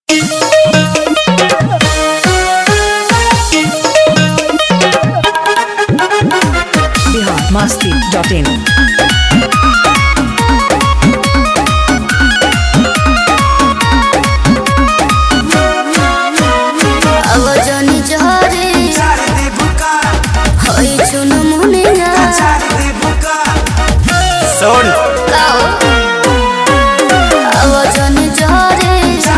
masti.in. আওয়াজনি জহরে হই চুন মনে না শোন গাও আওয়াজনি জহরে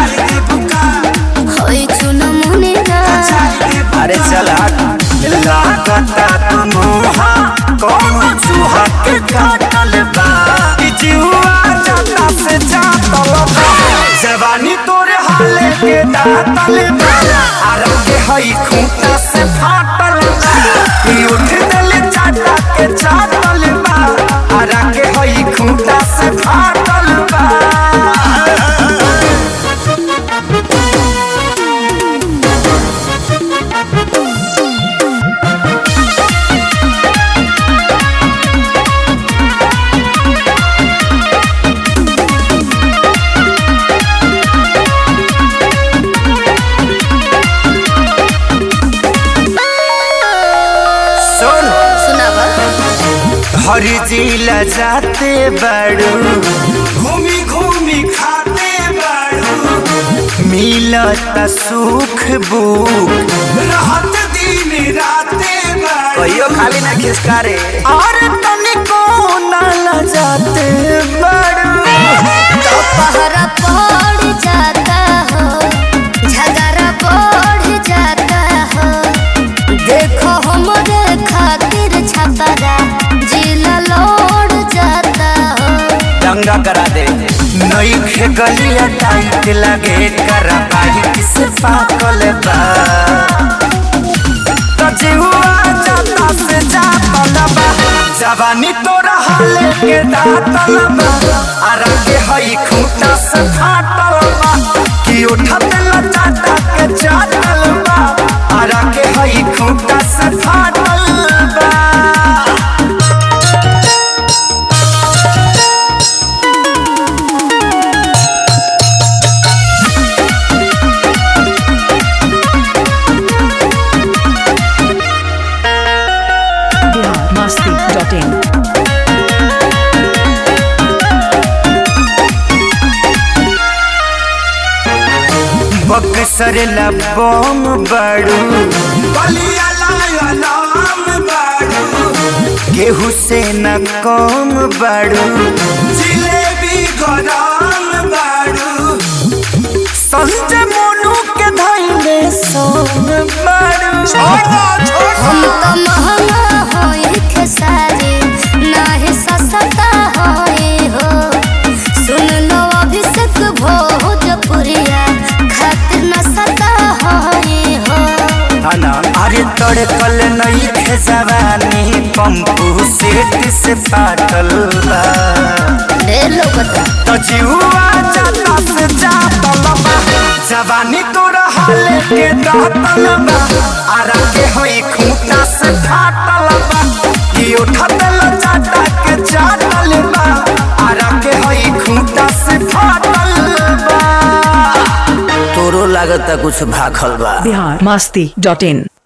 হই চুন মনে না अरे चल हट लागता तुमहा कौन चूहा के काटल बा ई जीवा जाता से जातल बा जवानी तोरे हाले के दातल बा आरा के हई खूंटा से फाटल बा ई उठ देले चाटा के चाटल बा आरा के हई खूंटा से फाटल बा सुन सुनावा हरी जिला जाते बड़ू घूमी घूमी खाते बड़ू मिलत सुख बुक रहत दिन राते कहियो खाली ना खिसकारे और तनिको ना लजाते बड़ू तो पहरा पड़ जाता हो झगड़ा बढ़ जाता हो देखो हमरे खातिर छपरा जिला लौट जाता हो दंगा करा दे नई खे गलिया टाइट लगे करा पाही किस पाकल बा कचिहुआ जाता से जातल बा जवानी तोरा हाले के दातल बा आरा के हई खूंटा से फाटल बा कि उठत लचाटा के चाटल बा आरा के हई खूंटा से फाटल बा Bihar masti.in. बक्सर लबोम बड़ू गेहूँ से न कम बड़ू जिलेबी गरम बड़ू संजय मोनू के धैले सोम बड़ू हम तो महंगा होए खेसारी नाही सस्ता होए हो सुन लो अभिषेक भोजपुरिया खातिर न सता होए हो हना अरे तड़कल नहीं थे जवानी पंपू सेठ से पाटल बा ले लो बता तो जीवा जाता से जातल बा जवानी तोरा हाले के दातल बा आरा के होई खूंटा से फाटल बा कि उठत लचाटा के चाटल बा आरा के होई खूंटा से फाटल बा तोरो लागता कुछ भाखल बा Bihar masti.in.